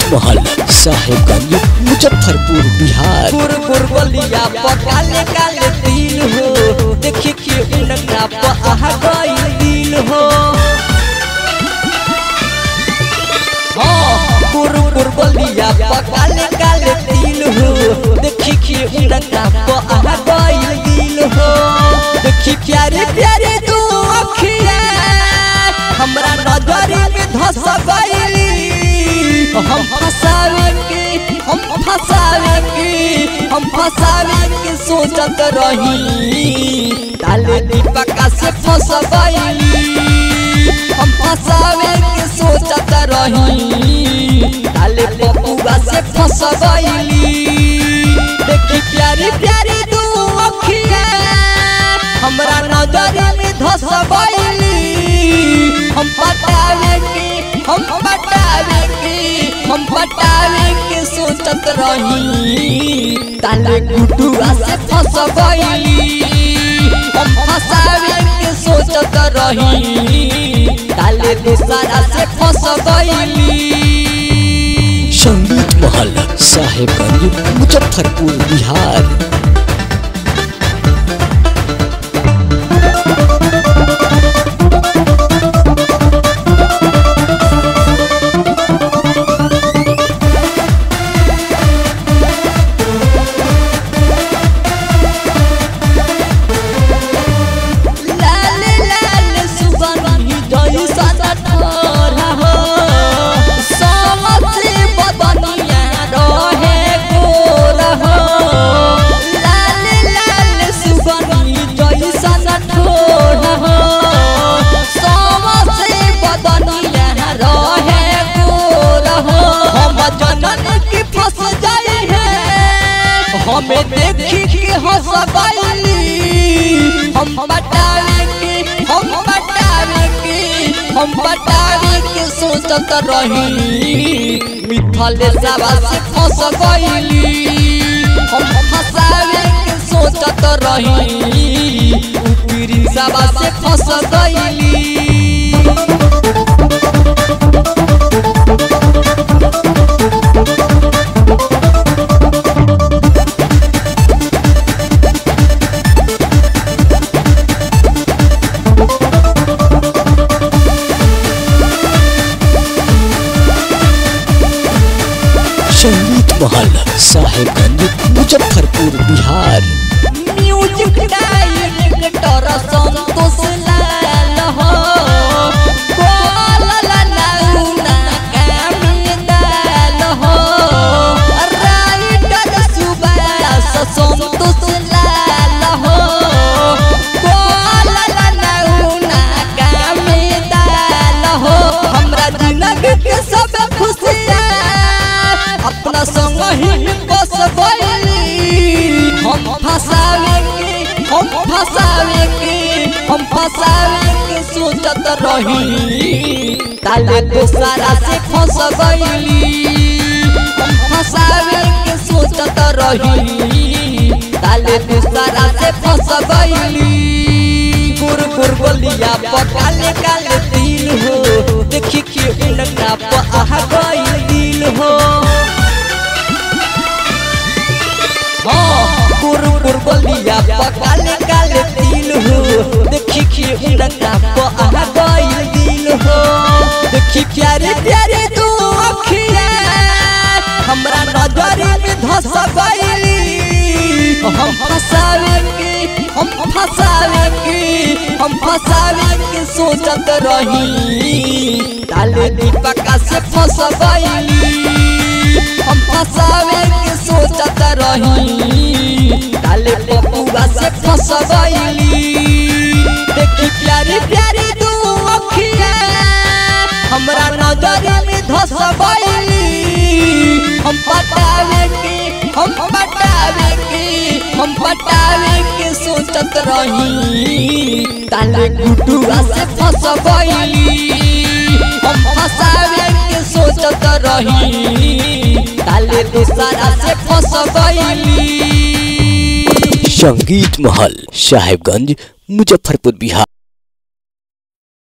महल साहेबगंज मुजफ्फरपुर बिहार गुर गुर बलिया पकाले काले दिल हो देखी के उनका पहा गई दिल हो हाँ गुर गुर बलिया पकाले काले दिल हो देखी के उनका पहा गई दिल हो देखी प्यारे प्यारे दो अखिया हमरा नजर में धस गईली हम फसावे के हम फसावे के हम फसावे के सोचत रही ताले दीपका से फंस गईली हम फसावे के सोचत रही ताले पपुआ से फंस गईली देखी प्यारी प्यारी दू अखिया हमरा नजर में धस गईली हम पटावे के हम पटावे के हम पटावे के सोचत रही ताले गुटुआ से फंस गईली हम फसावे के सोचत रही ताले दूसरा से फंस गईली संगीत महल साहेबगंज मुजफ्फरपुर बिहार लाल लाल सुगंधी जैसा ठोरा हो समसे बदनिया रहे गोरा हो लाल लाल सुगंधी जैसा ठोरा हो समसे बदनिया रहे गोरा हो हम जनन की फंस जाए है हमें देखी के हंस गईली हम बटावे के हम बटावे के हम बटावे के सोचत रही मिथल सभा से फंस गईली हम फंसावे के सोचत रही ऊपरी सभा से फंस गईली संगीत महल साहेबगंज मुजफ्फरपुर बिहार म्यूजिक डायरेक्टर संतोष लाल हो बोलला नाउना कामिदाल हो राइटर सुबास संतोष लाल हो बोलला नाउना कामिदाल हो हमरा जिंदगी के सब खुशियाँ अपना संग ही बस गईली हम फसावे के हम फसावे के हम फसावे के सोचत रही ताले दूसरा से फंस गईली हम फसावे के सोचत रही ताले दूसरा से फंस गईली गुर गुर बलिया पकाले काले दिल हो देखी के उनका पहा गई दिल हो हाँ गुर गुर बलिया पकाले काले दिल हो देखी के उनका पहा गई दिल हो देखी प्यारे प्यारे दो अखिया हमरा नजर में धस गईली हम फसावे के हम फसावे के हम फसावे के सोचत रही ताले दीपका से फंस गईली हम फसावे के सोचत रही ताले पपुआ से फंस गईली देखी प्यारी प्यारी दू अखिया हमरा नजर में धस गईली हम पटावे के हम पटावे के हम पटावे के सोचत रही ताले गुटुआ से फंस गईली हम फसावे के सोचत रही ताले दूसरा से फंस गईली संगीत महल साहेबगंज मुजफ्फरपुर बिहार